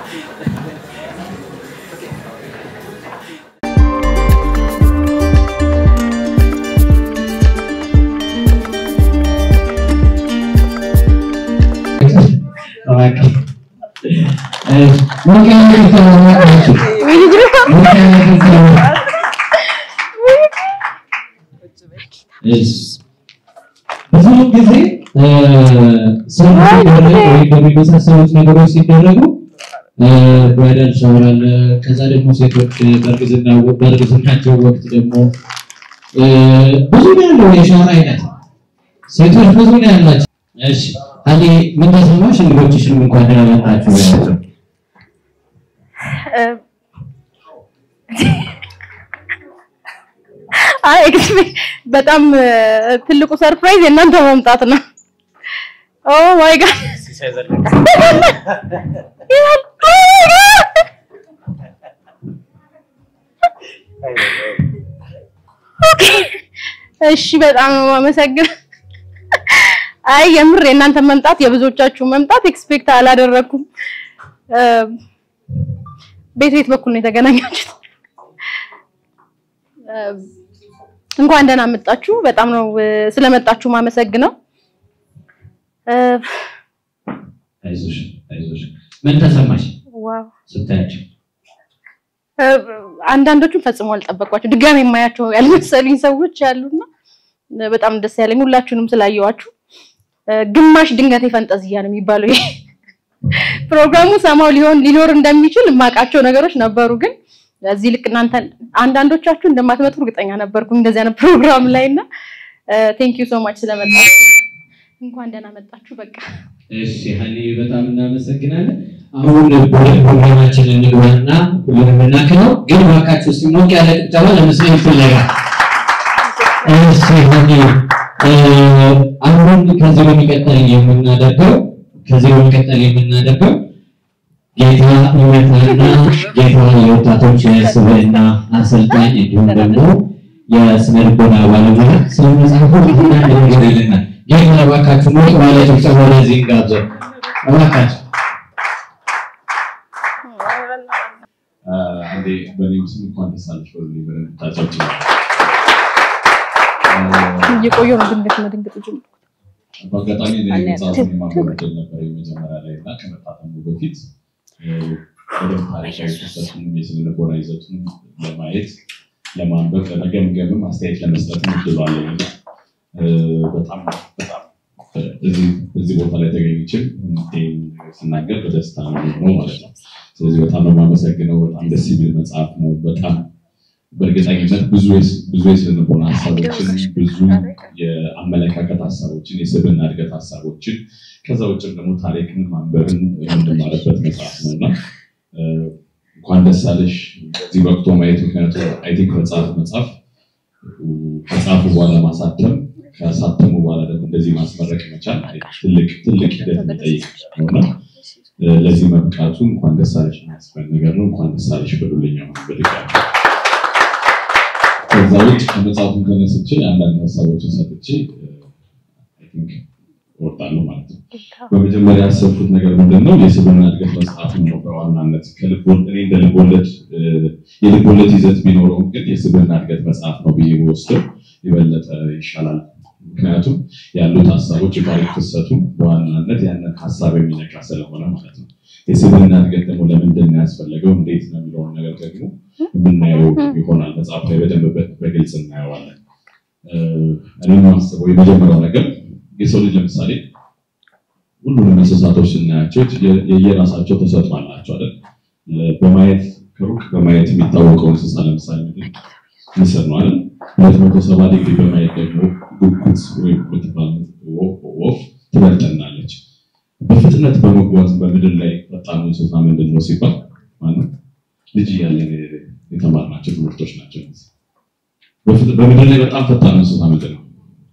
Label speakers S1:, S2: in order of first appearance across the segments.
S1: ብዙ ጊዜ ሰዎች ሲደረግ ወይም በሚመሳሰሉት ነገሮች ሲደረጉ ብራይዳል ሻወር አለ። ከዛ ደግሞ ሴቶች በእርግዝና በእርግዝናቸው ወቅት ደግሞ ብዙ ነው ያለው የሻወር አይነት ሴቶች ብዙ ነው ያላቸው። እሺ አሊ ምን ተሰማሽ? እንግዶችሽንም እንኳን ደህና መጣችሁ ያላቸው
S2: አይ ኤክስፔክት በጣም ትልቁ ሰርፕራይዝ የእናንተ መምጣት ነው። ኦ ማይ ጋድ እሺ በጣም ነው የማመሰግነው። አይ የምር የእናንተ መምጣት የብዙዎቻችሁ መምጣት ኤክስፔክት አላደረኩም። ቤት ቤት በኩል ነው የተገናኛችሁት። እንኳን ደህና መጣችሁ። በጣም ነው ስለመጣችሁ ማመሰግነው።
S1: አይዞሽ አይዞሽ። ምን ተሰማሽ
S2: ዋው
S1: ስታያቸው?
S2: አንዳንዶቹም ፈጽሞ አልጠበቅኳቸው ድጋሜ የማያቸው ያልመሰሉኝ ሰዎች ያሉና በጣም ደስ ያለኝ ሁላችሁንም ስላየዋችሁ። ግማሽ ድንገት ፈንጠዝያ ነው የሚባለው ይሄ ፕሮግራሙ ሰማው ሊሆን ሊኖር እንደሚችል የማውቃቸው ነገሮች ነበሩ፣ ግን እዚህ ልክ እናንተ አንዳንዶቻችሁ እንደማትመጡ እርግጠኛ ነበርኩ እንደዚህ አይነት ፕሮግራም ላይ እና ቴንክ ዩ ሶ ማች ስለመጣችሁ እንኳን ደህና መጣችሁ። በቃ
S1: እሺ ሀኒ በጣም እናመሰግናለን። አሁን ወደ ፕሮግራማችን እንግባና ሁሉንም እናክነው፣ ግን እባካችሁ እስኪ ሞቅ ያለ ጭብጨባ ለምስሌ ይፈለጋል። እሺ ሀኒ አሁን ከዚህ በሚቀጠል የምናደርገው ከዚህ በሚቀጠል የምናደርገው ጌታ እውነታና ጌታ የወጣቶች የስብዕና አሰልጣኝ እንዲሁም ደግሞ የስነ ልቦና ባለሙያ ስለ መጽሐፉ አንዳንድ ነገር ይልናል። ጌታ እባካችሁ ሞቅ ባለ ጭብጨባ ለዚህ እንጋብዘው እባካችሁ።
S3: አንዴ በእኔም ስም እንኳን ደስ አለሽ በሉልኝ በደንብ ታጨብጭቡ።
S2: እየቆየሁ ነው ድንገት መድንገጥ ጀምሮ
S3: በአጋጣሚ እኔ መጽሐፉን የማንበብ እድል ነበር የመጀመሪያ ላይ እና ከመታተሙ በፊት በደንብ ታሪካዊ ክስተቱንም የስነ ልቦና ይዘቱንም ለማየት ለማንበብ ለመገምገምም አስተያየት ለመስጠትም እድሉ አለኝ እና በጣም በጣም እዚህ ቦታ ላይ ተገኝችል ስናገር በደስታ ነው ማለት ነው። ስለዚህ በጣም ነው የማመሰግነው። በጣም ደስ የሚል መጽሐፍ ነው። በጣም በእርግጠኝነት ብዙ ብዙ የስነ ልቦና ሀሳቦችን ብዙ የአመለካከት ሀሳቦችን የስብዕና እድገት ሀሳቦችን ከዛ ውጭም ደግሞ ታሪክን ማንበብን የምንማርበት መጽሐፍ ነው እና እንኳን ደስ አለሽ እዚህ ወቅቶ ማየት ምክንያቱም አይ ቲንክ መጽሐፍ መጽሐፍ ከጻፉ በኋላ ማሳተም ከሳተሙ በኋላ ደግሞ እንደዚህ ማስመረቅ መቻል ትልቅ ትልቅ ሂደት የሚጠይቅ ነውና ለዚህ መብቃቱ እንኳን ደስ አለሽ የሚያስፈል ነገር ነው። እንኳን ደስ አለሽ በሉልኝ አሁን በድጋሚ ከዛ ውጭ ከመጽሐፉን ተነስቼ አንዳንድ ሀሳቦችን ሰጥቼ እወጣለሁ ማለት ነው። በመጀመሪያ ያሰብኩት ነገር ምንድን ነው? የስብዕና እድገት መጽሐፍን ነው በዋናነት እኔ እንደ ልቦለድ የልቦለድ ይዘት ቢኖረውም ግን የስብዕና እድገት መጽሐፍ ነው ብዬ ወስደው የበለጠ ይሻላል። ምክንያቱም ያሉት ሀሳቦች የታሪክ ፍሰቱ በዋናነት ያንን ሀሳብ የሚነካ ስለሆነ ማለት ነው። የስብዕና እድገት ደግሞ ለምንድን ነው ያስፈለገው፣ እንዴት ነው የሚለውን ነገር ደግሞ የምናየው ይሆናል። መጽሐፍ ላይ በደንብ በግልጽ እናየዋለን። እኔ የማስበው የመጀመሪያው ነገር የሰው ልጅ ለምሳሌ ሁሉንም እንስሳቶች ስናያቸው የየራሳቸው ተሰጥኦ አላቸው አይደል? በማየት ከሩቅ በማየት የሚታወቀው እንስሳ ለምሳሌ ምንድን ንስር ነው አይደል? ሁለት መቶ ሰባ ዲግሪ በማየት ደግሞ ጉጉት ወይም የምትባል ወፍ ትበልጠናለች። በፍጥነት በመጓዝ በምድር ላይ ፈጣኑ እንስሳ ምንድን ነው ሲባል ማለት ልጅ እያለን የተማርናቸው ትምህርቶች ናቸው። በምድር ላይ በጣም ፈጣኑ እንስሳ ምንድን ነው?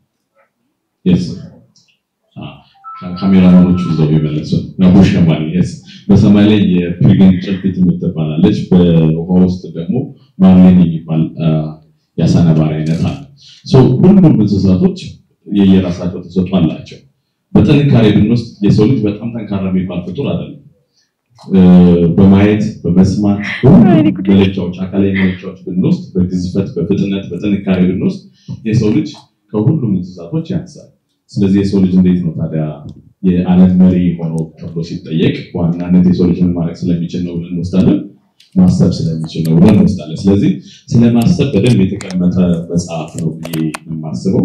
S3: ካሜራማኖቹ እዛው የመለሱ ነቦ ሸማኔ ስ በሰማይ ላይ የፒልግን ጭልፊት የምትባላለች በውሃ ውስጥ ደግሞ ማርሊን የሚባል የአሳ ነባሪ አይነት አለ። ሁሉም እንስሳቶች የየራሳቸው ተሰጥኦ አላቸው። በጥንካሬ ብንወስድ የሰው ልጅ በጣም ጠንካራ የሚባል ፍጡር አይደለም። በማየት በመስማት መለኪያዎች አካላዊ መለኪያዎች ብንወስድ በግዝፈት በፍጥነት በጥንካሬ ብንወስድ የሰው ልጅ ከሁሉም እንስሳቶች ያንሳል። ስለዚህ የሰው ልጅ እንዴት ነው ታዲያ የዓለም መሪ ሆኖ ተብሎ ሲጠየቅ በዋናነት የሰው ልጅ ምን ማድረግ ስለሚችል ነው ብለን እንወስዳለን። ማሰብ ስለሚችል ነው ብለን እንወስዳለን። ስለዚህ ስለማሰብ በደንብ የተቀመጠ መጽሐፍ ነው ብዬ የማስበው።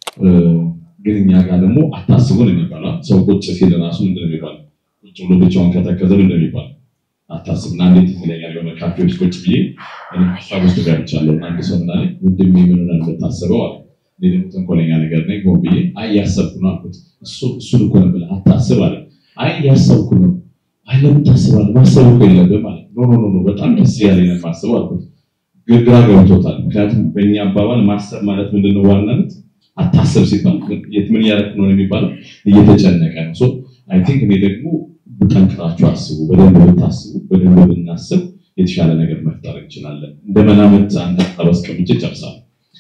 S3: ግን እኛ ጋር ደግሞ አታስቡ ነው የሚባለው። ሰው ቁጭ ሲል ራሱ ምንድን ነው የሚባለው? ቁጭ ብሎ ብቻውን ከተከዘ ምንድን ነው የሚባለው? አታስብና እንዴት ይለኛል። የሆነ ካፌ ውስጥ ቁጭ ብዬ እኔ ሀሳብ ውስጥ ገብቻለሁ እና አንድ ሰው ምናለ ወንድሜ ምን ሆነ የምታስበው አለ። እኔ ደግሞ ተንኮለኛ ነገር ነኝ ሆን ብዬ አይ እያሰብኩ ነው አልኩት። እሱን እኮ ነው ብለህ አታስብ አለ። አይ እያሰብኩ ነው። አይ ለምን ታስባለህ? ማሰብ እኮ የለብህም አለ። ኖ ኖ ኖ በጣም ደስ ያለኝ ነው የማስበው አልኩት። ግራ ገብቶታል። ምክንያቱም በእኛ አባባል ማሰብ ማለት ምንድነው ዋናነት አታስብ ሲባል ምን እያደረክ ነው የሚባለው እየተጨነቀ ነው። ሶ አይ ቲንክ እኔ ደግሞ ጠንክራችሁ አስቡ፣ በደንብ ብታስቡ፣ በደንብ ብናስብ የተሻለ ነገር መፍጠር እንችላለን። እንደ መላምት አንድ ሀሳብ አስቀምጬ ጨርሳለሁ።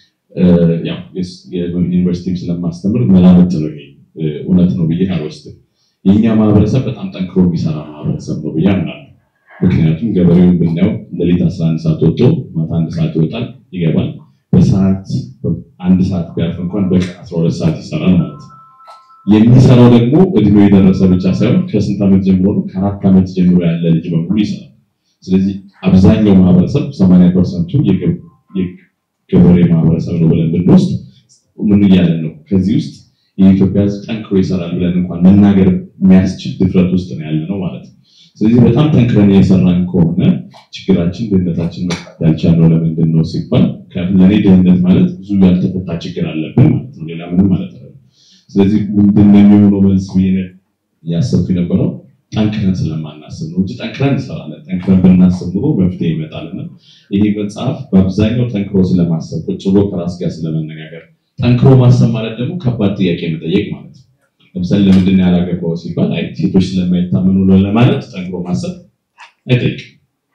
S3: ያው ዩኒቨርሲቲም ስለማስተምር መላምት ነው ይሄ እውነት ነው ብዬ አልወስድም። የእኛ ማህበረሰብ በጣም ጠንክሮ የሚሰራ ማህበረሰብ ነው ብዬ አምናለሁ። ምክንያቱም ገበሬውን ብናየው ሌሊት 11 ሰዓት ወጥቶ ማታ አንድ ሰዓት ይወጣል ይገባል። በሰዓት አንድ ሰዓት ቢያርፍ እንኳን በቀን 12 ሰዓት ይሰራል ማለት ነው። የሚሰራው ደግሞ እድሜው የደረሰ ብቻ ሳይሆን ከስንት ዓመት ጀምሮ ነው? ከአራት ዓመት ጀምሮ ያለ ልጅ በሙሉ ይሰራል። ስለዚህ አብዛኛው ማህበረሰብ 80 ፐርሰንቱ የገበሬ ማህበረሰብ ነው ብለን ብንወስድ ምን እያለን ነው? ከዚህ ውስጥ የኢትዮጵያ ሕዝብ ጠንክሮ ይሰራል ብለን እንኳን መናገር የሚያስችል ድፍረት ውስጥ ነው ያለ ነው ማለት ነው። ስለዚህ በጣም ጠንክረን የሰራን ከሆነ ችግራችን ድህነታችን መፍታት ያልቻልነው ለምንድን ነው ሲባል ለእኔ ድህነት ማለት ብዙ ያልተፈታ ችግር አለብን ማለት ነው። ሌላ ምንም ማለት ነው። ስለዚህ ምንድን ነው የሚሆነው መልስ ብዬ እያሰብኩ የነበረው ጠንክረን ስለማናስብ ነው እንጂ ጠንክረን እንሰራለን። ጠንክረን ብናስብ ኑሮ መፍትሄ ይመጣልና ይሄ መጽሐፍ በአብዛኛው ጠንክሮ ስለማሰብ ቁጭ ብሎ ከራስ ጋር ስለመነጋገር፣ ጠንክሮ ማሰብ ማለት ደግሞ ከባድ ጥያቄ መጠየቅ ማለት ነው። ለምሳሌ ለምንድን ነው ያላገባው ሲባል አይ ሴቶች ስለማይታመኑ ነው ለማለት ጠንክሮ ማሰብ አይጠይቅም።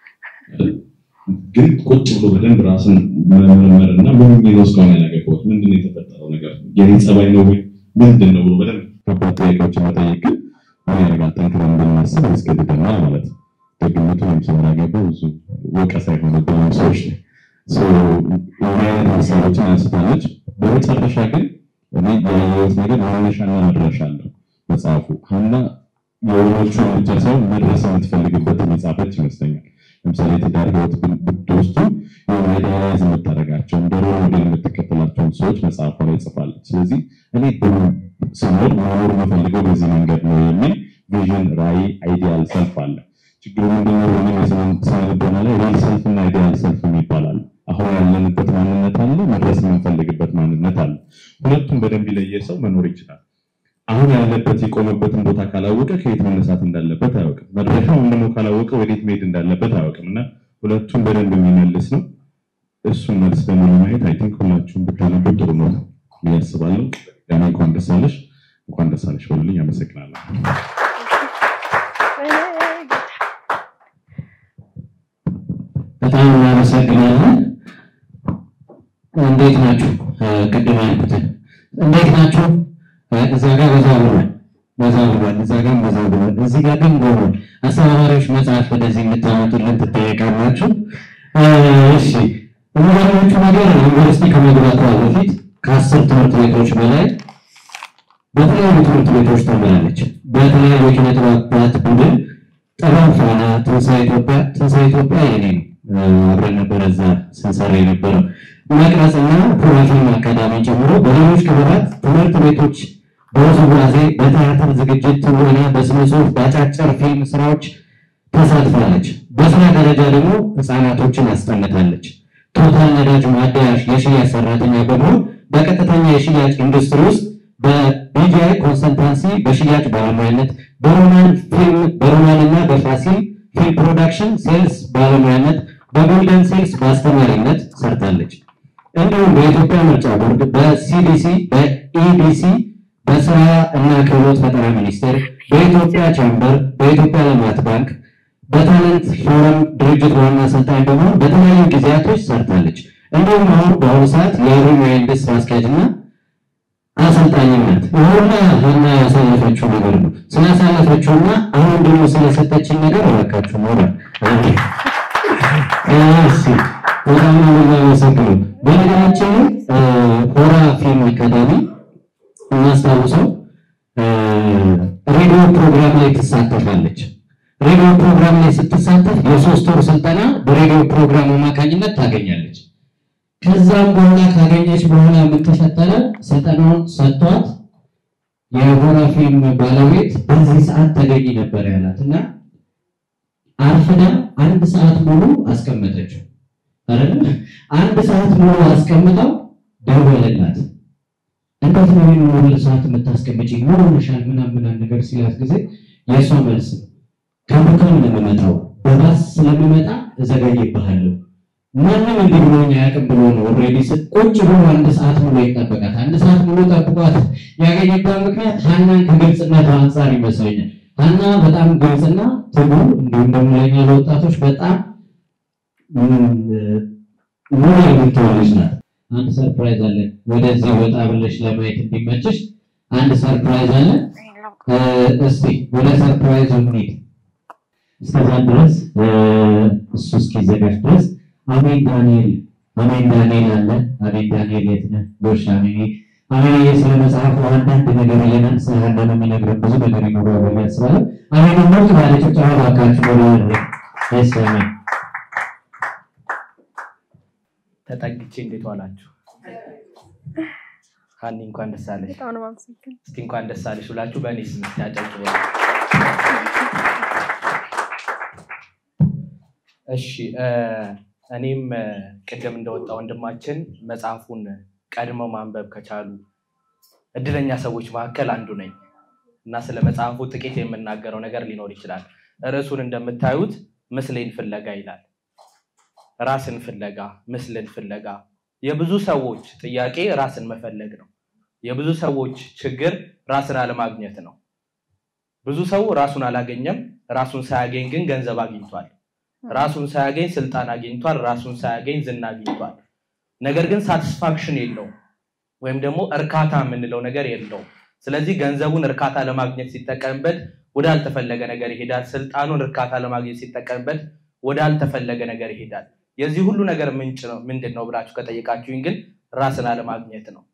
S3: ግን ቁጭ ብሎ በደንብ ራስን መመርመር እና ምን ነው እስካሁን ያላገባሁት ምንድን ነው የተፈጠረው ነገር የኔ ጸባይ ነው ወይ ምንድን ነው ብሎ በደንብ ከባድ ጥያቄዎችን መጠየቅ ግን ምን ያደርጋል? ጠንክረን እንድናስብ ያስገድደናል ማለት ነው። ደግነቱ ወይም ሰው ያላገባው ብዙ ወቀሳ የሆነብን ሰዎች ነው። እንዲህ አይነት ሀሳቦችን አንስታለች። በመጨረሻ ግን እኔ ያየሁት ነገር መነሻና መድረሻ አለው መጽሐፉ ሀና የሆኖቹን ብቻ ሳይሆን መድረስ የምትፈልግበትን የጻፈች ይመስለኛል። ለምሳሌ የትዳር ህይወት ብትወስዱ የሆነ አይዲያላይዝ የምታደርጋቸው እንደ ሮል ሞዴል የምትከተላቸውን ሰዎች መጽሐፏ ላይ ጽፋለች። ስለዚህ እኔ ስኖር መኖር የምፈልገው በዚህ መንገድ ነው የሚል ቪዥን፣ ራዕይ፣ አይዲያል ሰልፍ አለ። ችግሩ ምንድነው? ወይም የስነ ልቦና ላይ ሪል ሰልፍ እና አይዲያል ሰልፍ ይባላል። አሁን ያለንበት ማንነት አለ፣ መድረስ የምንፈልግበት ማንነት አለ። ሁለቱም በደንብ የለየ ሰው መኖር ይችላል። አሁን ያለበት የቆመበትን ቦታ ካላወቀ ከየት መነሳት እንዳለበት አያውቅም። መድረሻውን ደግሞ ካላወቀ ወዴት መሄድ እንዳለበት አያውቅም እና ሁለቱም በደንብ የሚመልስ ነው። እሱን መልስ ደግሞ ለማየት አይ ቲንክ ሁላችሁም ብታነቡ ጥሩ ነው ብዬ አስባለሁ። ያኔ እንኳን ደስ አለሽ እንኳን ደስ አለሽ በሉልኝ። አመሰግናለሁ።
S1: በጣም እናመሰግናለን። እንዴት ናችሁ? ቅድም ያልኩትን እንዴት ናችሁ? እዛ ጋር በዛ ብሏል፣ በዛ ብሏል፣ እዛ ጋር በዛ ብሏል፣ እዚህ ጋር ግን ጎሏል። አስተባባሪዎች መጽሐፍ ወደዚህ የምታመጡልን ትጠየቃላችሁ። እሺ የሚገርማችሁ ነገር ዩኒቨርሲቲ ከመግባቷ በፊት ከአስር ትምህርት ቤቶች በላይ በተለያዩ ትምህርት ቤቶች ተምራለች። በተለያዩ የኪነ ጥበባት ቡድን ጥበብ ፋና፣ ትንሣኤ ኢትዮጵያ ትንሣኤ ኢትዮጵያ የኔ ነው። አብረን ነበረ እዛ ስንሰራ የነበረው መቅረጽና ፕሮፌሽን አካዳሚ ጨምሮ በሌሎች ክበባት ትምህርት ቤቶች በውዝዋዜ፣ በቲያትር ዝግጅት፣ ትወና፣ በስነ ጽሁፍ፣ በአጫጭር ፊልም ስራዎች ተሳትፋለች። በስራ ደረጃ ደግሞ ህፃናቶችን አስጠንታለች። ቶታል ነዳጅ ማደያሽ የሽያጭ ሰራተኛ በመሆን በቀጥተኛ የሽያጭ ኢንዱስትሪ ውስጥ በቢጂአይ ኮንሰልታንሲ በሽያጭ ባለሙያነት በሮማን ፊልም በሮማን እና በፋሲል ፊልም ፕሮዳክሽን ሴልስ ባለሙያነት በጎልደን ሴልስ በአስተማሪነት ሰርታለች። እንዲሁም በኢትዮጵያ ምርጫ ቦርድ፣ በሲዲሲ፣ በኢቢሲ፣ በስራ እና ክህሎት ፈጠራ ሚኒስቴር፣ በኢትዮጵያ ቻምበር፣ በኢትዮጵያ ልማት ባንክ፣ በታለንት ፎረም ድርጅት ዋና አሰልጣኝ በመሆን በተለያዩ ጊዜያቶች ሰርታለች። እንዲሁም አሁን በአሁኑ ሰዓት የኦሮሚያ ኢንዱስትሪ አስኪያጅ እና
S4: አሰልጣኝነት ይሁና ሀና ያሳለፈችው ነገር ነው። ስላሳለፈችውና አሁን ደግሞ ስለሰጠችኝ ነገር እባካችሁ ሞራል እሺ፣ በጣም ነው የማመሰግነው። በነገራችን ላይ ሆራ ፊልም አካዳሚ እናስታውሰው ሬዲዮ ፕሮግራም ላይ ትሳተፋለች። ሬዲዮ ፕሮግራም ላይ ስትሳተፍ የሶስት ወር ስልጠና በሬዲዮ ፕሮግራም አማካኝነት ታገኛለች። ከዛም በኋላ ካገኘች በኋላ ምን ተፈጠረ? ስልጠናውን ሰጥቷት የሆራ ፊልም ባለቤት በዚህ ሰዓት ተገኝ ነበር ያላት እና አርፍዳ አንድ ሰዓት ሙሉ አስቀመጠችው አይደል? አንድ ሰዓት ሙሉ አስቀምጠው ደወለላት። እንዴት ነው ይሄን ሙሉ ሰዓት የምታስቀምጪኝ? ምን ሆነሻል? ምናምን ምናምን ነገር ሲላት ጊዜ የእሷ መልስ ከዱካም ነው የምመጣው፣ በባስ ስለምመጣ እዘገይብሃለሁ ማንም እንዲህ ብሎኝ አያውቅም ብሎ ነው ኦልሬዲ ቁጭ ብሎ አንድ ሰዓት ሙሉ ይጠበቃት። አንድ ሰዓት ሙሉ ጠብቋት ያገኘበት ምክንያት ሀናን ከግልጽነቱ አንጻር ይመስለኛል። ሀና በጣም ግልጽና ትጉ እንዲሁም ደግሞ ለኛ ለወጣቶች በጣም ሙሉ የምትሆን ልጅ ናት። አንድ ሰርፕራይዝ አለ። ወደዚህ ወጣ ብለሽ ለማየት እንዲመችሽ አንድ ሰርፕራይዝ አለ። እስቲ ወደ ሰርፕራይዙ እንሂድ። እስከዛ ድረስ እሱ እስኪዘጋጅ ድረስ አሜን ዳንኤል አሜን ዳንኤል አለ። አሜን ዳንኤል የት ነህ? ጎሽ አሜን አሜን ስለ መጽሐፉ አንዳንድ ነገር ይለናል። ስለ ሀና ነው የሚነግረን ብዙ ነገር ይኖረዋል ብዬ አስባለሁ። አሜን ሞት ባለ ጭብጨባ እባካችሁ ወደ ወደ ደስ አሜን
S5: ተጠግቼ እንዴት ዋላችሁ? ሀኒ እንኳን ደስ አለሽ።
S2: በጣም ነው የማመሰግነው።
S5: እስኪ እንኳን ደስ አለሽ ብላችሁ በእኔ ስም ያጨብጭቡ። እሺ እ እኔም እ ቅድም እንደወጣ ወንድማችን መጽሐፉን ቀድመው ማንበብ ከቻሉ እድለኛ ሰዎች መካከል አንዱ ነኝ እና ስለ መጽሐፉ ጥቂት የምናገረው ነገር ሊኖር ይችላል። ርዕሱን እንደምታዩት ምስሌን ፍለጋ ይላል። ራስን ፍለጋ፣ ምስልን ፍለጋ። የብዙ ሰዎች ጥያቄ ራስን መፈለግ ነው። የብዙ ሰዎች ችግር ራስን አለማግኘት ነው። ብዙ ሰው ራሱን አላገኘም። ራሱን ሳያገኝ ግን ገንዘብ አግኝቷል። ራሱን ሳያገኝ ስልጣን አግኝቷል። ራሱን ሳያገኝ ዝና አግኝቷል። ነገር ግን ሳቲስፋክሽን የለውም ወይም ደግሞ እርካታ የምንለው ነገር የለውም። ስለዚህ ገንዘቡን እርካታ ለማግኘት ሲጠቀምበት ወዳልተፈለገ ነገር ይሄዳል። ስልጣኑን እርካታ ለማግኘት ሲጠቀምበት ወዳልተፈለገ ነገር ይሄዳል። የዚህ ሁሉ ነገር ምንጭ ነው ምንድን ነው ብላችሁ ከጠየቃችሁኝ ግን ራስን አለማግኘት ነው።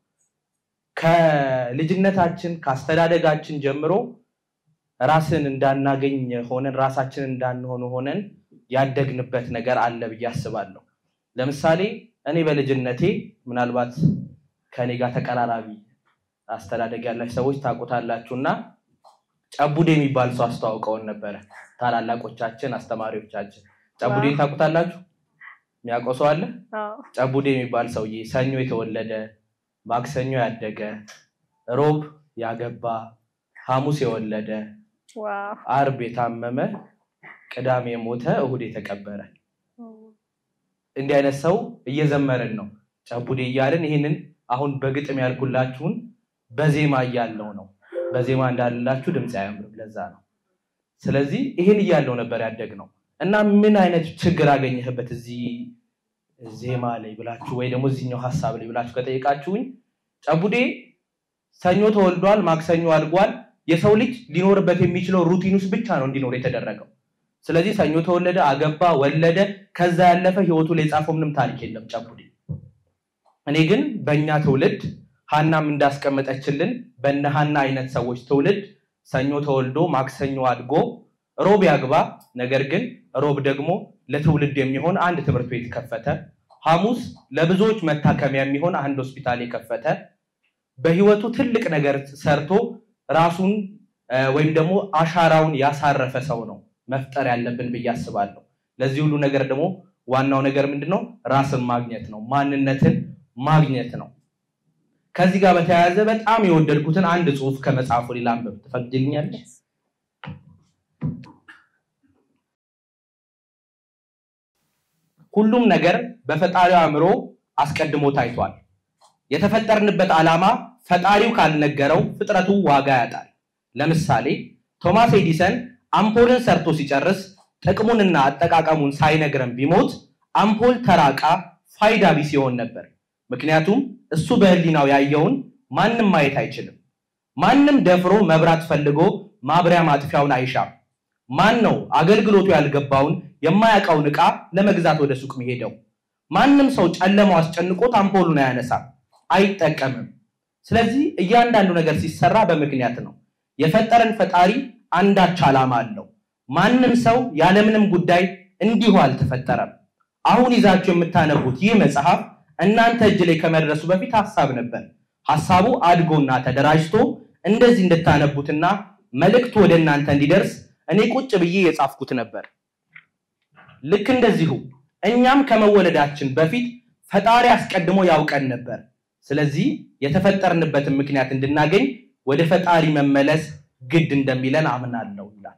S5: ከልጅነታችን ከአስተዳደጋችን ጀምሮ ራስን እንዳናገኝ ሆነን ራሳችን እንዳንሆን ሆነን ያደግንበት ነገር አለ ብዬ አስባለሁ። ለምሳሌ እኔ በልጅነቴ ምናልባት ከኔ ጋር ተቀራራቢ አስተዳደግ ያላችሁ ሰዎች ታውቁታላችሁ እና ጨቡዴ የሚባል ሰው አስተዋውቀውን ነበረ። ታላላቆቻችን፣ አስተማሪዎቻችን ጨቡዴን ታውቁታላችሁ? የሚያውቀው ሰው አለ?
S2: አዎ።
S5: ጨቡዴ የሚባል ሰውዬ ሰኞ የተወለደ ማክሰኞ ያደገ ሮብ ያገባ ሐሙስ የወለደ
S2: ዋው።
S5: አርብ የታመመ ቅዳሜ የሞተ እሁድ የተቀበረ እንዲህ አይነት ሰው እየዘመርን ነው ጨቡዴ እያልን ይህንን አሁን በግጥም ያልኩላችሁን በዜማ እያለው ነው በዜማ እንዳልላችሁ ድምፅ አያምርም ለዛ ነው ስለዚህ ይህን እያለው ነበር ያደግ ነው እና ምን አይነት ችግር አገኘህበት እዚህ ዜማ ላይ ብላችሁ ወይ ደግሞ እዚህኛው ሀሳብ ላይ ብላችሁ ከጠየቃችሁኝ ጨቡዴ ሰኞ ተወልዷል ማክሰኞ አድጓል የሰው ልጅ ሊኖርበት የሚችለው ሩቲን ውስጥ ብቻ ነው እንዲኖር የተደረገው ስለዚህ ሰኞ ተወለደ አገባ ወለደ ከዛ ያለፈ ህይወቱ ላይ የጻፈው ምንም ታሪክ የለም ጨቡዴ እኔ ግን በእኛ ትውልድ ሀናም እንዳስቀመጠችልን በነ ሀና አይነት ሰዎች ትውልድ ሰኞ ተወልዶ ማክሰኞ አድጎ ሮብ ያግባ ነገር ግን ሮብ ደግሞ ለትውልድ የሚሆን አንድ ትምህርት ቤት ከፈተ ሐሙስ ለብዙዎች መታከሚያ የሚሆን አንድ ሆስፒታል የከፈተ በህይወቱ ትልቅ ነገር ሰርቶ ራሱን እ፣ ወይም ደግሞ አሻራውን ያሳረፈ ሰው ነው መፍጠር ያለብን ብዬ አስባለሁ ለዚህ ሁሉ ነገር ደግሞ ዋናው ነገር ምንድን ነው ራስን ማግኘት ነው ማንነትን ማግኘት ነው ከዚህ ጋር በተያያዘ በጣም የወደድኩትን አንድ ጽሁፍ ከመጽሐፉ ሌላ አንብብ ትፈቅድልኛለች ሁሉም ነገር በፈጣሪው አእምሮ አስቀድሞ ታይቷል የተፈጠርንበት ዓላማ ፈጣሪው ካልነገረው ፍጥረቱ ዋጋ ያጣል ለምሳሌ ቶማስ ኤዲሰን አምፖልን ሰርቶ ሲጨርስ ጥቅሙንና አጠቃቀሙን ሳይነግረን ቢሞት አምፖል ተራቃ ፋይዳ ቢስ ይሆን ነበር ምክንያቱም እሱ በህሊናው ያየውን ማንም ማየት አይችልም። ማንም ደፍሮ መብራት ፈልጎ ማብሪያ ማጥፊያውን አይሻም። ማን ነው አገልግሎቱ ያልገባውን የማያውቀውን ዕቃ ለመግዛት ወደ ሱቅ የሚሄደው? ማንም ሰው ጨለማው አስጨንቆት አምፖሉን አያነሳም፣ አይጠቀምም። ስለዚህ እያንዳንዱ ነገር ሲሰራ በምክንያት ነው። የፈጠረን ፈጣሪ አንዳች ዓላማ አለው። ማንም ሰው ያለምንም ጉዳይ እንዲሁ አልተፈጠረም። አሁን ይዛችሁ የምታነቡት ይህ መጽሐፍ እናንተ እጅ ላይ ከመድረሱ በፊት ሀሳብ ነበር። ሀሳቡ አድጎና ተደራጅቶ እንደዚህ እንድታነቡትና መልእክቱ ወደ እናንተ እንዲደርስ እኔ ቁጭ ብዬ የጻፍኩት ነበር። ልክ እንደዚሁ እኛም ከመወለዳችን በፊት ፈጣሪ አስቀድሞ ያውቀን ነበር። ስለዚህ የተፈጠርንበትን ምክንያት እንድናገኝ ወደ ፈጣሪ መመለስ ግድ እንደሚለን አምናለሁ ይላል።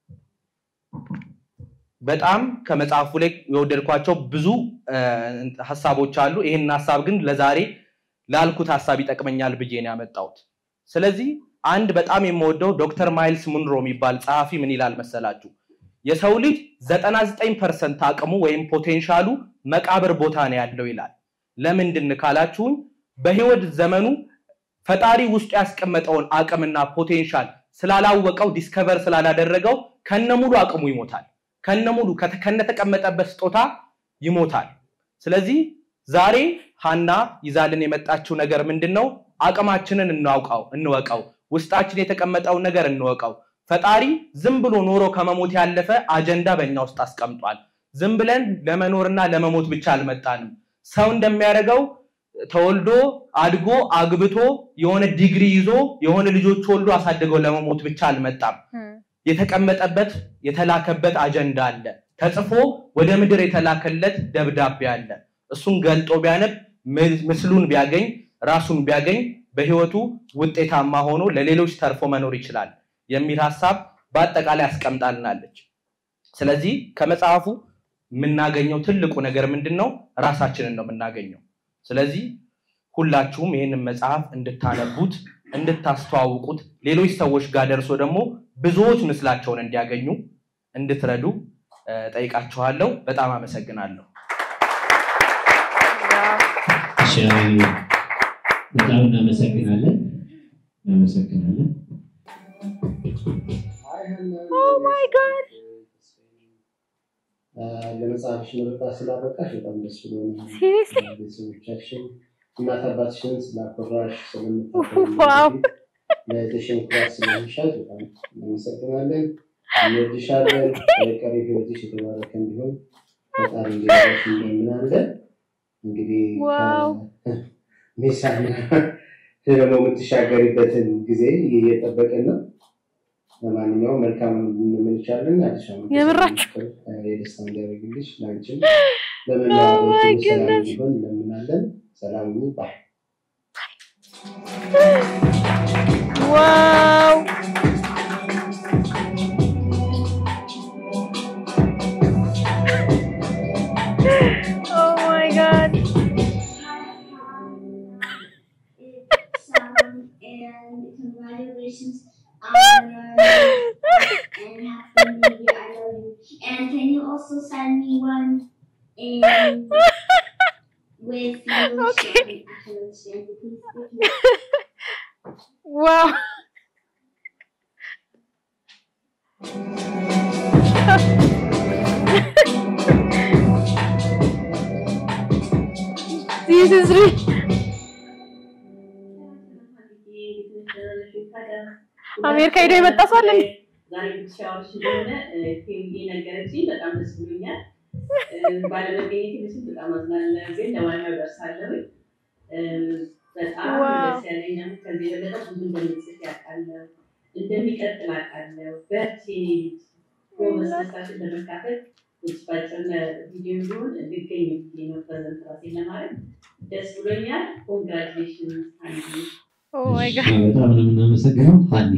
S5: በጣም ከመጽሐፉ ላይ የወደድኳቸው ብዙ ሀሳቦች አሉ። ይህን ሀሳብ ግን ለዛሬ ላልኩት ሀሳብ ይጠቅመኛል ብዬ ነው ያመጣሁት። ስለዚህ አንድ በጣም የምወደው ዶክተር ማይልስ ሙንሮ የሚባል ጸሐፊ ምን ይላል መሰላችሁ? የሰው ልጅ 99 ፐርሰንት አቅሙ ወይም ፖቴንሻሉ መቃብር ቦታ ነው ያለው ይላል። ለምንድን ካላችሁኝ በህይወት ዘመኑ ፈጣሪ ውስጡ ያስቀመጠውን አቅምና ፖቴንሻል ስላላወቀው ዲስከቨር ስላላደረገው ከነሙሉ አቅሙ ይሞታል። ከነሙሉ ከነተቀመጠበት ስጦታ ይሞታል። ስለዚህ ዛሬ ሀና ይዛልን የመጣችው ነገር ምንድን ነው? አቅማችንን እናውቀው እንወቀው። ውስጣችን የተቀመጠውን ነገር እንወቀው። ፈጣሪ ዝም ብሎ ኖሮ ከመሞት ያለፈ አጀንዳ በእኛ ውስጥ አስቀምጧል። ዝም ብለን ለመኖርና ለመሞት ብቻ አልመጣንም። ሰው እንደሚያደርገው ተወልዶ አድጎ አግብቶ የሆነ ዲግሪ ይዞ የሆነ ልጆች ወልዶ አሳድገው ለመሞት ብቻ አልመጣም። የተቀመጠበት የተላከበት አጀንዳ አለ። ተጽፎ ወደ ምድር የተላከለት ደብዳቤ አለ። እሱን ገልጦ ቢያነብ ምስሉን ቢያገኝ ራሱን ቢያገኝ በህይወቱ ውጤታማ ሆኖ ለሌሎች ተርፎ መኖር ይችላል የሚል ሀሳብ በአጠቃላይ አስቀምጣልናለች። ስለዚህ ከመጽሐፉ የምናገኘው ትልቁ ነገር ምንድን ነው? ራሳችንን ነው የምናገኘው። ስለዚህ ሁላችሁም ይህንን መጽሐፍ እንድታነቡት፣ እንድታስተዋውቁት፣ ሌሎች ሰዎች ጋር ደርሶ ደግሞ ብዙዎች ምስላቸውን እንዲያገኙ እንድትረዱ ጠይቃችኋለሁ። በጣም አመሰግናለሁ።
S1: በጣም እናመሰግናለን እናመሰግናለን።
S2: ኦ ማይ ጋድ
S6: ለመጽሐፍሽ ምርቃት ስላበቃሽ በጣም ደስ ብሎኛል።
S2: ሲሪየስሊ
S6: ቤተሰቦቻችን እናት አባትሽን ስላኮራሽ
S2: ዋው
S6: ስለምታከብሪ ለእህትሽን ኩራት ስለሚሻል በጣም እናመሰግናለን። እንወድሻለን። ቀሪ ህይወትሽ የተባረከ እንዲሆን ፈጣሪ እንዲረዳሽ እንደምናለን። እንግዲህ
S2: ዋው
S6: ሜሳና ደግሞ የምትሻገሪበትን ጊዜ እየጠበቅን ነው። ለማንኛውም መልካም እንመልቻለን። አዲስ ዓመት
S2: የምራችሁ?
S6: የደስታ እንዲያደርግልሽ ለአንቺም
S2: Oh
S6: ለመላው
S2: my
S6: ሰላም
S2: goodness.
S6: እንዲሆን እንለምናለን። ሰላም ሁኑ። ባይ
S2: ዋው ኦ ማይ ጋድ
S7: Sam, and congratulations on your and happy new year. I love you. And can you also send me one in with your
S2: Okay.
S7: story? I can understand you, please. Thank you.
S2: ዋው This is real. አሜሪካ ሄዶ የመጣ ሰው አለ እንዴ?
S8: ዛሬ ብቻዎች ስለሆነ ቴምዬ ነገረችኝ። በጣም ደስ ብሎኛል። ባለመገኘት ምስል በጣም አዝናለሁ፣ ግን ለማንኛው ደርሳለሁ። በጣም
S2: ዋው።
S8: ደስ ያለኝ ነው። ከዚህ የበለጠ ብዙ እንደምጽፍ ያውቃለሁ፣ እንደሚቀጥል አውቃለሁ። በርቺ የኔ ልጅ ጎበዝ፣ ደስታሽን ለመካፈል ባጭር ቪዲዮ ቢሆን እንድገኝ ብዬ ነው ፕሬዘንት ራሴን ለማድረግ ደስ ብሎኛል። ኮንግራቹሌሽን አንዱ
S2: ኦ ማይ ጋድ
S1: በጣም ነው የምናመሰግነው ሀኒ።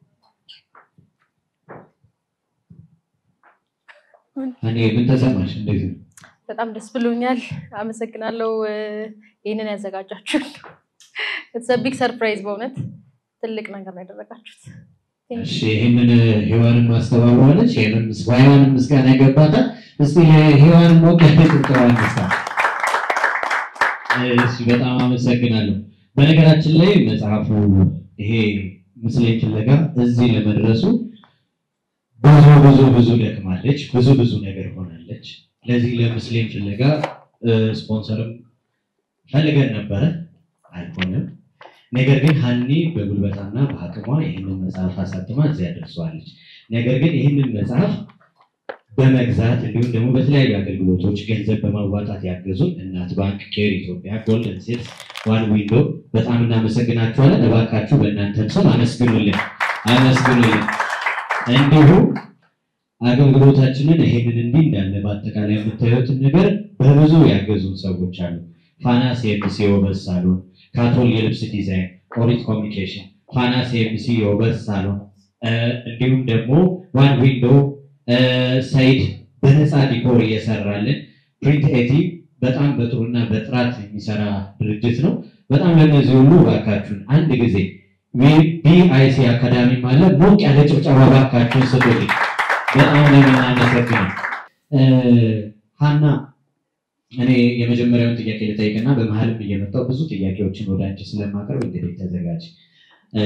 S1: ሀኒ ምን ተሰማሽ? እንዴት ነው?
S2: በጣም ደስ ብሎኛል። አመሰግናለሁ እ፣ ይህንን ያዘጋጃችሁ። ኢትስ ቢግ ሰርፕራይዝ በእውነት ትልቅ ነገር ነው ያደረጋችሁት።
S1: እሺ ይህንን ሔዋንን ማስተባበራለች። ይህንን ሔዋንን ምስጋና ይገባታል። እስቲ ሔዋንን ሞቅ ያለ ጭብጨባ እንስጣ። እሺ በጣም አመሰግናለሁ።
S4: በነገራችን ላይ መጽሐፉ ይሄ ምስሌን ፍለጋ እዚህ ለመድረሱ ብዙ ብዙ ብዙ ደክማለች፣ ብዙ ብዙ ነገር ሆናለች። ለዚህ ለምስሌን ፍለጋ እ፣ ስፖንሰርም ፈልገን ነበረ፣ አልሆነም። ነገር ግን ሀኒ በጉልበታና በአቅሟ ይህንን መጽሐፍ አሳትማ እዚያ ደርሰዋለች። ነገር ግን ይህንን መጽሐፍ በመግዛት እንዲሁም ደግሞ በተለያዩ አገልግሎቶች ገንዘብ በማዋጣት ያገዙን እናት ባንክ፣ ኬር ኢትዮጵያ፣ ጎልደን ሴልስ፣ ዋን ዊንዶ በጣም እናመሰግናችኋለን። እባካችሁ በእናንተም ስም አመስግኑልን አመስግኑልን። እንዲሁም አገልግሎታችንን ይሄንን እንዲህ እንዳለ በአጠቃላይ የምታዩትን ነገር በብዙ ያገዙን ሰዎች አሉ። ፋና ሲኤምሲ የውበት ሳሎን፣ ካቶል የልብስ ዲዛይን፣ ኦሪት ኮሚኒኬሽን፣ ፋና ሲኤምሲ የውበት ሳሎን እ፣ እንዲሁም ደግሞ ዋን ዊንዶ እ፣ ሰይድ በነፃ ዲኮር እየሰራልን ፕሪንት ኤቲ በጣም በጥሩና በጥራት የሚሰራ ድርጅት ነው። በጣም ለእነዚህ ሁሉ እባካችሁን አንድ ጊዜ ቢአይሲ አካዳሚ ማለት ሞቅ ያለ ጭብጨባ እባካችሁን ስጡልኝ። በጣም ነው የምናመሰግነው። እ፣ ሀና እኔ የመጀመሪያውን ጥያቄ ልጠይቅና በመሀልም እየመጣው ብዙ ጥያቄዎችን ወደ አንቺ ስለማቀርብ እንግዲህ ተዘጋጅ። እ፣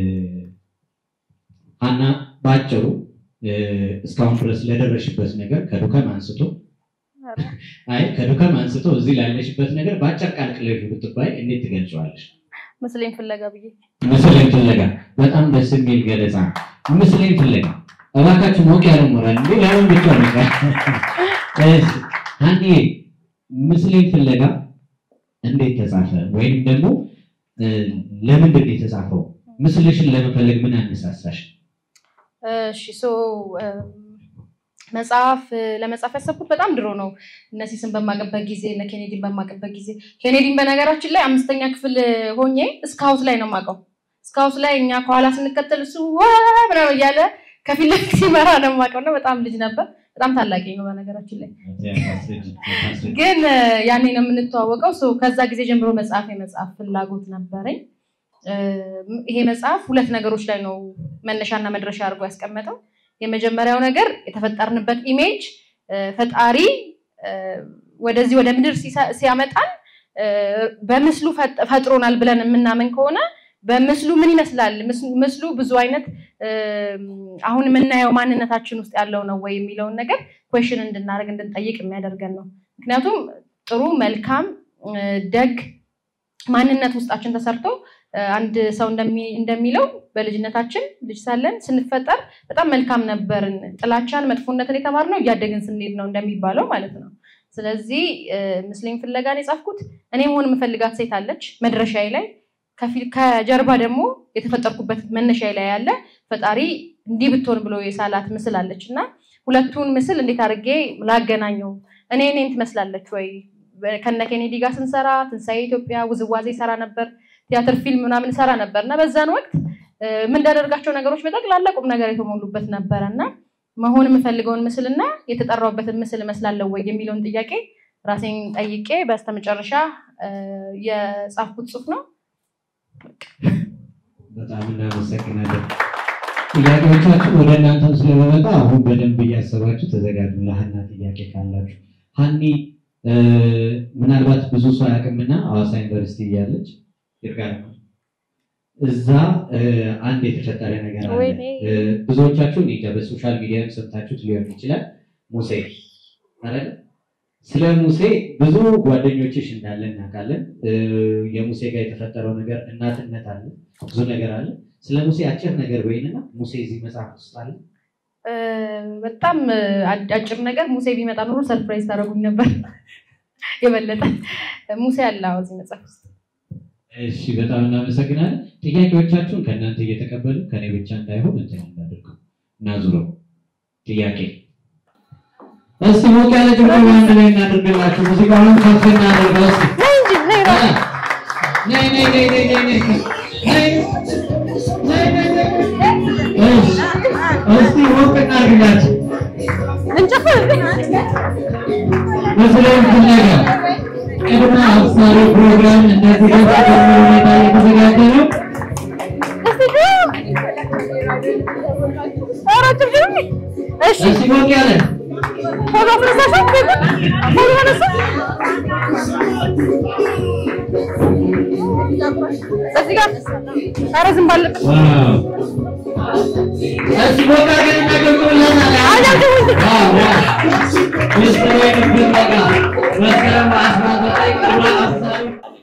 S4: ሀና በአጭሩ እ፣ እስካሁን ድረስ ለደረሽበት ነገር ከዱከም አንስቶ አይ ከዱከም አንስቶ እዚህ ላለሽበት ነገር በአጭር ቃል ቅለሹ ብትባይ እንዴት ትገልጨዋለሽ?
S2: ምስሌን ፍለጋ ብዬ
S4: ምስሌን ፍለጋ በጣም ደስ የሚል ገለጻ ነው። ምስሌን ፍለጋ እባካችሁ ሞቅ ያለ ሞራል እንዴ ለምን ብቻ ነው እሺ አንዴ ምስሌን ፍለጋ እንዴት ተጻፈ ወይም ደግሞ እ፣ ለምንድን ነው የተጻፈው ምስልሽን ለመፈለግ ምን አነሳሳሽ
S2: እሺ ሶ መጽሐፍ ለመጻፍ ያሰብኩት በጣም ድሮ ነው። እነ ሲስን በማቅበት ጊዜ እነ ኬኔዲን በማቅበት ጊዜ ኬኔዲን በነገራችን ላይ አምስተኛ ክፍል ሆኜ ስካውት ላይ ነው የማውቀው። ስካውት ላይ እኛ ከኋላ ስንከተል እሱ ዋ ምናምን እያለ ከፊት ለፊት ሲመራ ነው የማውቀው እና በጣም ልጅ ነበር። በጣም ታላቂ ነው በነገራችን ላይ ግን እ፣ ያኔ ነው የምንተዋወቀው። ሶ ከዛ ጊዜ ጀምሮ መጽሐፍ የመጽሐፍ ፍላጎት ነበረኝ። እ፣ ይሄ መጽሐፍ ሁለት ነገሮች ላይ ነው መነሻና መድረሻ አድርጎ ያስቀመጠው። የመጀመሪያው ነገር የተፈጠርንበት ኢሜጅ እ፣ ፈጣሪ እ፣ ወደዚህ ወደ ምድር ሲሳ- ሲያመጣን እ፣ በምስሉ ፈጥ- ፈጥሮናል ብለን የምናምን ከሆነ በምስሉ ምን ይመስላል? ምስ- ምስሉ ብዙ አይነት እ፣ አሁን የምናየው ማንነታችን ውስጥ ያለው ነው ወይ የሚለውን ነገር ኩዌሽን እንድናደርግ እንድንጠይቅ የሚያደርገን ነው። ምክንያቱም ጥሩ መልካም እ፣ ደግ ማንነት ውስጣችን ተሰርቶ እ፣ አንድ ሰው እንደሚ- እንደሚለው በልጅነታችን ልጅ ሳለን ስንፈጠር በጣም መልካም ነበርን። ጥላቻን፣ መጥፎነትን የተማርነው እያደግን ስንሄድ ነው እንደሚባለው ማለት ነው። ስለዚህ እ፣ ምስሌን ፍለጋን የጻፍኩት እኔ መሆን የምፈልጋት ሴት አለች መድረሻዬ ላይ ከፊል- ከጀርባ ደግሞ የተፈጠርኩበት መነሻዬ ላይ ያለ ፈጣሪ እንዲህ ብትሆን ብሎ የሳላት ምስል አለች እና ሁለቱን ምስል እንዴት አድርጌ ላገናኘው? እኔ እኔን ትመስላለች ወይ? ከነ ኬኔዲ ጋር ስንሰራ ትንሣኤ ኢትዮጵያ ውዝዋዜ ሰራ ነበር፣ ቲያትር ፊልም ምናምን ሰራ ነበር እና በዛን ወቅት እ፣ የምንዳደርጋቸው ነገሮች በጠቅላላ ቁም ነገር የተሞሉበት ነበረ እና መሆን የምፈልገውን ምስል እና የተጠራውበትን ምስል እመስላለሁ ወይ የሚለውን ጥያቄ ራሴን ጠይቄ በስተመጨረሻ እ፣ የጻፍኩት ጽሑፍ ነው።
S4: በጣም እናመሰግናለን። ጥያቄዎቻችን ወደ እናንተም ስለመመጣ አሁን በደንብ እያሰባችሁ ተዘጋጁ። ለሀና ጥያቄ ካላችሁ ሀኒ እ፣ ምናልባት ብዙ ሰው አያውቅምና ሐዋሳ ዩኒቨርሲቲ እያለች ይርጋል እዛ እ፣ አንድ የተፈጠረ ነገር አለ።
S2: ወይኔ።
S4: እ፣ ብዙዎቻችሁ እኔ እንጃ በሶሻል ሚዲያም ሰምታችሁት ሊሆን ይችላል። ሙሴ አይደል? ስለ ሙሴ ብዙ ጓደኞችሽ እንዳለ እናውቃለን። እ፣ የሙሴ ጋር የተፈጠረው ነገር እናትነት አለ፣ ብዙ ነገር አለ። ስለ ሙሴ አጭር ነገር ወይንና ሙሴ እዚህ መጽሐፍ ውስጥ አለ።
S2: እ፣ በጣም እ፣ አጭ- አጭር ነገር ሙሴ ቢመጣ ኖሮ ሰርፕራይዝ ታደርጉኝ ነበር የበለጠ ሙሴ አለ አዎ፣ እዚህ መጽሐፍ ውስጥ
S4: እሺ፣ በጣም እናመሰግናለን። ጥያቄዎቻችሁን ከእናንተ እየተቀበሉ ከኔ ብቻ እንዳይሆን እንትን እናድርገው እና ዙረው ጥያቄ እስቲ ሞቅ ያለ ጭብጨባ አንድ ላይ እናድርግላችሁ። ሙዚቃውን ከፍ እናድርገው እስቲ
S2: ነይ እንጂ ነይ ራ
S4: ነይ ነይ ነይ ነይ ነይ ነይ ነይ ነይ ነይ ነይ እሺ፣ እስቲ ሞቅ እናድርግላችሁ።
S2: እንጨፍር
S4: ምስሌን ፍለጋ ቅድመ አብሳሪ ፕሮግራም እንደዚህ ደስ በሚል ሁኔታ እየተዘጋጀ ነው።
S2: እስቲ ኧረ ጭብጭብ እሺ
S4: እስቲ ሞቅ ያለ
S2: ቶሎ ፎቶ አስነሳሽ? ፎቶ አነሳ? እዚህ ጋር ኧረ ዝም ባለበት
S4: እዚህ ቦታ ግን እናገብቶለታል። ዋው ዋው ምስጢሩ የሚደበቃ መስከረም አስራ ዘጠኝ ቀን አስታሪ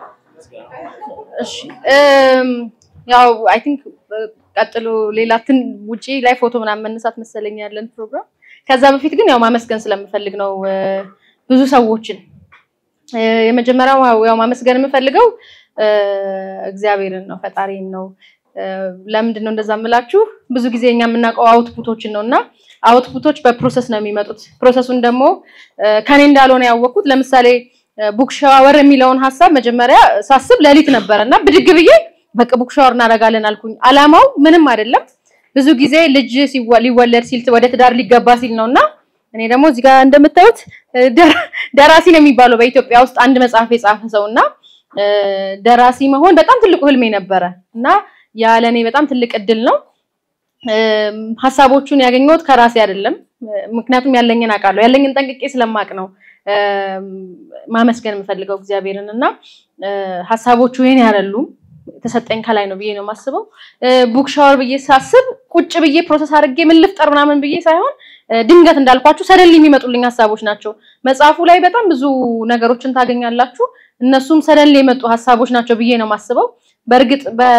S2: እሺ እም፣ ያው አይ ቲንክ ቀጥሎ ሌላ ትን ውጪ ላይ ፎቶ ምናምን መነሳት መሰለኝ ያለን ፕሮግራም። ከዛ በፊት ግን ያው ማመስገን ስለምፈልግ ነው እ፣ ብዙ ሰዎችን እ፣ የመጀመሪያው ያው ማመስገን የምፈልገው እ፣ እግዚአብሔርን ነው ፈጣሪን ነው። እ፣ ለምንድን ነው እንደዛ የምላችሁ? ብዙ ጊዜ እኛ የምናውቀው አውትፑቶችን ነው እና አውትፑቶች በፕሮሰስ ነው የሚመጡት። ፕሮሰሱን ደግሞ እ፣ ከኔ እንዳልሆነ ያወቅኩት ለምሳሌ ቡክ ሻወር የሚለውን ሀሳብ መጀመሪያ ሳስብ ሌሊት ነበረ እና ብድግ ብዬ በቃ ቡክ ሻወር እናደርጋለን አልኩኝ። አላማው ምንም አይደለም። ብዙ ጊዜ ልጅ ሲወ- ሊወለድ ሲል ወደ ትዳር ሊገባ ሲል ነው እና እኔ ደግሞ እዚህ ጋር እንደምታዩት እ፣ ደራ- ደራሲ ነው የሚባለው በኢትዮጵያ ውስጥ አንድ መጽሐፍ የጻፈ ሰው እና እ፣ ደራሲ መሆን በጣም ትልቁ ህልሜ ነበረ እና ያ ለእኔ በጣም ትልቅ እድል ነው። እም፣ ሀሳቦቹን ያገኘሁት ከራሴ አይደለም። እ፣ ምክንያቱም ያለኝን አውቃለሁ። ያለኝን ጠንቅቄ ስለማቅ ነው እም፣ ማመስገን የምፈልገው እግዚአብሔርን እና እ፣ ሀሳቦቹ የኔ አይደሉም የተሰጠኝ ከላይ ነው ብዬ ነው የማስበው። ቡክ ሻወር ብዬ ሳስብ ቁጭ ብዬ ፕሮሰስ አድርጌ ምን ልፍጠር ምናምን ብዬ ሳይሆን እ፣ ድንገት እንዳልኳችሁ ሰደል የሚመጡልኝ ሀሳቦች ናቸው። መጽሐፉ ላይ በጣም ብዙ ነገሮችን ታገኛላችሁ። እነሱም ሰደል የመጡ ሀሳቦች ናቸው ብዬ ነው የማስበው። በእርግጥ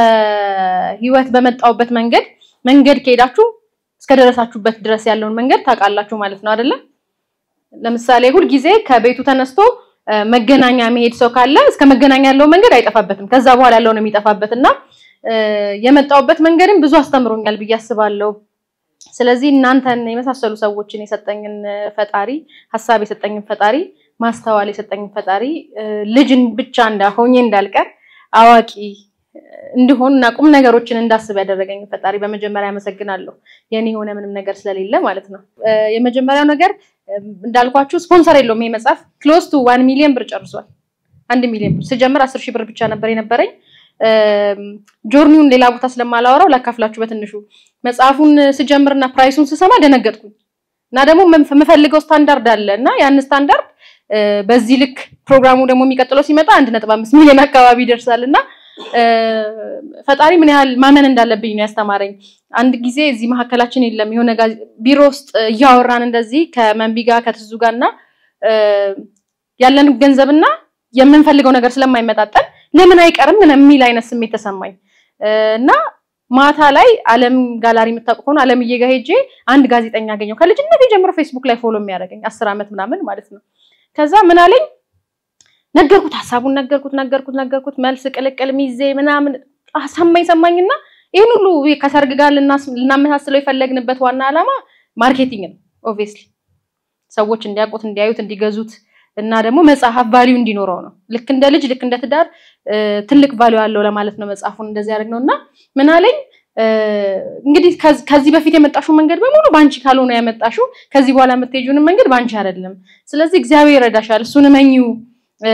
S2: በህይወት በመጣውበት መንገድ መንገድ ከሄዳችሁ እስከደረሳችሁበት ድረስ ያለውን መንገድ ታውቃላችሁ ማለት ነው አይደለም? ለምሳሌ ሁልጊዜ ከቤቱ ተነስቶ እ፣ መገናኛ መሄድ ሰው ካለ እስከ መገናኛ ያለው መንገድ አይጠፋበትም። ከዛ በኋላ ያለው ነው የሚጠፋበት እና እ፣ የመጣውበት መንገድም ብዙ አስተምሮኛል ብዬ አስባለሁ። ስለዚህ እናንተን የመሳሰሉ ሰዎችን የሰጠኝን እ፣ ፈጣሪ ሀሳብ የሰጠኝን ፈጣሪ ማስተዋል የሰጠኝን ፈጣሪ እ፣ ልጅን ብቻ እንዳሆኜ እንዳልቀር አዋቂ እ፣ እንድሆን እና ቁም ነገሮችን እንዳስብ ያደረገኝ ፈጣሪ በመጀመሪያ አመሰግናለሁ። የኔ የሆነ ምንም ነገር ስለሌለ ማለት ነው። እ፣ የመጀመሪያው ነገር እ፣ እንዳልኳችሁ ስፖንሰር የለውም ይሄ መጽሐፍ ክሎዝ ቱ ዋን ሚሊዮን ብር ጨርሷል። አንድ ሚሊዮን ብር ስጀምር አስር ሺህ ብር ብቻ ነበር የነበረኝ። እም፣ ጆርኒውን ሌላ ቦታ ስለማላወራው ላካፍላችሁ በትንሹ መጽሐፉን ስጀምርና ፕራይሱን ስሰማ ደነገጥኩኝ እና ደግሞ የምፍ- የምፈልገው ስታንዳርድ አለ እና ያን ስታንዳርድ እ፣ በዚህ ልክ ፕሮግራሙ ደግሞ የሚቀጥለው ሲመጣ አንድ ነጥብ አምስት ሚሊዮን አካባቢ ይደርሳል እና እ፣ ፈጣሪ ምን ያህል ማመን እንዳለብኝ ነው ያስተማረኝ። አንድ ጊዜ እዚህ መካከላችን የለም የሆነ ጋዜ- ቢሮ ውስጥ እያወራን እንደዚህ ከመንቢ ጋር ከትዙ ጋር እና እ፣ ያለን ገንዘብና የምንፈልገው ነገር ስለማይመጣጠን ለምን አይቀርም ምን የሚል አይነት ስሜት ተሰማኝ እ፣ እና ማታ ላይ አለም ጋላሪ የምታውቁ ከሆነ አለምዬ ጋር ሄጄ አንድ ጋዜጠኛ አገኘው ከልጅነት ጀምሮ ፌስቡክ ላይ ፎሎ የሚያደርገኝ አስር ዓመት ምናምን ማለት ነው። ከዛ ምን አለኝ ነገርኩት፣ ሀሳቡን ነገርኩት ነገርኩት ነገርኩት መልስ ቅልቅል ሚዜ ምናምን አ- ሰማኝ ሰማኝና ይህን ሁሉ ከሰርግ ጋር ልናስ- ልናመሳስለው የፈለግንበት ዋና ዓላማ ማርኬቲንግ ነው። ኦብቪየስሊ ሰዎች እንዲያውቁት እንዲያዩት እንዲገዙት እና ደግሞ መጽሐፍ ቫሊዩ እንዲኖረው ነው። ልክ እንደ ልጅ ልክ እንደ ትዳር እ፣ ትልቅ ቫሊዩ አለው ለማለት ነው መጽሐፉን እንደዚህ ያደረግነው እና ምን አለኝ እ፣ እንግዲህ ከዚ- ከዚህ በፊት የመጣሽው መንገድ በሙሉ በአንቺ ካልሆነ ያመጣሽው ከዚህ በኋላ የምትሄጂውንም መንገድ በአንቺ አይደለም። ስለዚህ እግዚአብሔር ይረዳሻል፣ እሱን እመኚው እ፣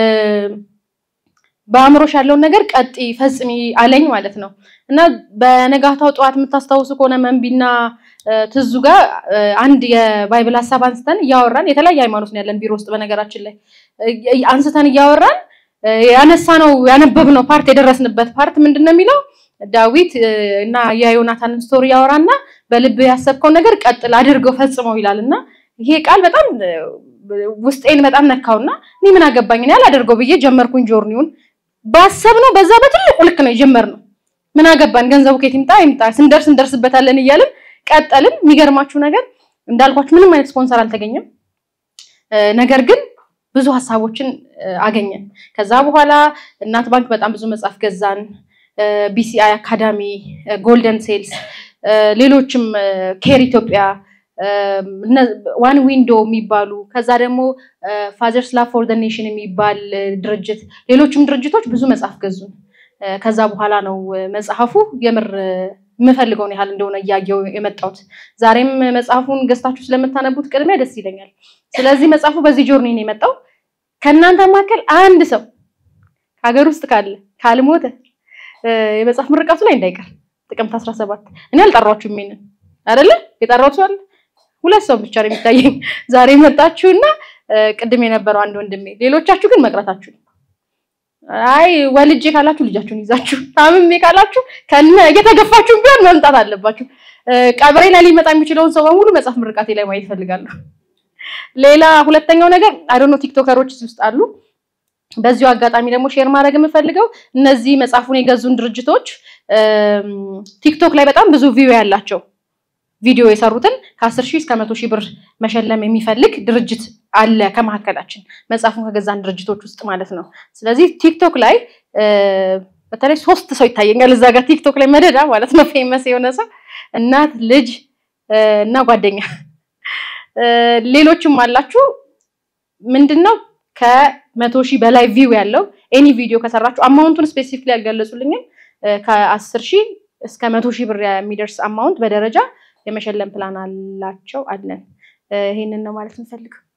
S2: በአእምሮሽ ያለውን ነገር ቀጢ ፈጽሚ አለኝ ማለት ነው እና በነጋታው ጠዋት የምታስታውሱ ከሆነ መንቢና እ፣ ትዙ ጋር እ፣ አንድ የባይብል ሀሳብ አንስተን እያወራን የተለያየ ሃይማኖት ነው ያለን ቢሮ ውስጥ በነገራችን ላይ እ፣ አንስተን እያወራን እ፣ ያነሳነው ያነበብነው ፓርት የደረስንበት ፓርት ምንድን ነው የሚለው ዳዊት እ፣ እና የዮናታንን ስቶሪ ያወራና በልብ ያሰብከውን ነገር ቀጥል አድርገው ፈጽመው ይላል እና ይሄ ቃል በጣም እ፣ ውስጤን በጣም ነካውና እኔ ምን አገባኝ እኔ አላደርገው ብዬ ጀመርኩኝ ጆርኒውን ባሰብነው በዛ በትልቁ ልክ ነው የጀመርነው ምን አገባን ገንዘቡ ከየት ይምጣ ይምጣ ስንደርስ እንደርስበታለን እያልን ቀጠልን የሚገርማችሁ ነገር እንዳልኳችሁ ምንም አይነት ስፖንሰር አልተገኘም እ፣ ነገር ግን ብዙ ሀሳቦችን እ፣ አገኘን ከዛ በኋላ እናት ባንክ በጣም ብዙ መጽሐፍ ገዛን ቢሲአይ አካዳሚ ጎልደን ሴልስ እ፣ ሌሎችም እ፣ ኬር ኢትዮጵያ ዋን ዊንዶ የሚባሉ ከዛ ደግሞ ፋዘርስ ላቭ ፎር ዘ ኔሽን የሚባል እ፣ ድርጅት ሌሎችም ድርጅቶች ብዙ መጽሐፍ ገዙን እ፣ ከዛ በኋላ ነው እ፣ መጽሐፉ የምር እ፣ የምፈልገውን ያህል እንደሆነ እያየው የመጣሁት ዛሬም መጽሐፉን ገዝታችሁ ስለምታነቡት ቅድሚያ ደስ ይለኛል ስለዚህ መጽሐፉ በዚህ ጆርኒ ነው የመጣው ከእናንተ መካከል አንድ ሰው ከሀገር ውስጥ ካለ ካልሞተ እ፣ የመጽሐፍ ምርቃቱ ላይ እንዳይቀር ጥቅምት 17 እኔ አልጠራችሁም ይሄንን አይደለ የጠራሁት ሰው አለ ሁለት ሰው ብቻ ነው የሚታየኝ ዛሬ መጣችሁና እ፣ ቅድም የነበረው አንድ ወንድሜ፣ ሌሎቻችሁ ግን መቅረታችሁ አይ ወልጄ ካላችሁ ልጃችሁን ይዛችሁ ታምሜ ካላችሁ ከነ እየተገፋችሁ ቢሆን መምጣት አለባችሁ። እ፣ ቀብሬ ላይ ሊመጣ የሚችለውን ሰው በሙሉ መጽሐፍ ምርቃቴ ላይ ማየት እፈልጋለሁ። ሌላ ሁለተኛው ነገር አይዶኖ ቲክቶከሮች እዚህ ውስጥ አሉ። በዚሁ አጋጣሚ ደግሞ ሼር ማድረግ የምፈልገው እነዚህ መጽሐፉን የገዙን ድርጅቶች እም፣ ቲክቶክ ላይ በጣም ብዙ ቪው ያላቸው ቪዲዮ የሰሩትን ከአስር ሺህ እስከ መቶ ሺህ ብር መሸለም የሚፈልግ ድርጅት አለ ከመካከላችን መጽሐፉን ከገዛን ድርጅቶች ውስጥ ማለት ነው። ስለዚህ ቲክቶክ ላይ እ፣ በተለይ ሶስት ሰው ይታየኛል እዛ ጋር ቲክቶክ ላይ መደዳ ማለት ነው ፌመስ የሆነ ሰው እናት፣ ልጅ እ፣ እና ጓደኛ እ፣ ሌሎችም አላችሁ። ምንድነው ከመቶ ሺህ በላይ ቪው ያለው ኤኒ ቪዲዮ ከሰራችሁ አማውንቱን ስፔሲፊክሊ ያልገለጹልኝም እ፣ ከአስር ሺህ እስከ መቶ ሺህ ብር የሚደርስ አማውንት በደረጃ የመሸለም ፕላን አላቸው አለን። እ፣ ይሄንን ነው ማለት እንፈልገው።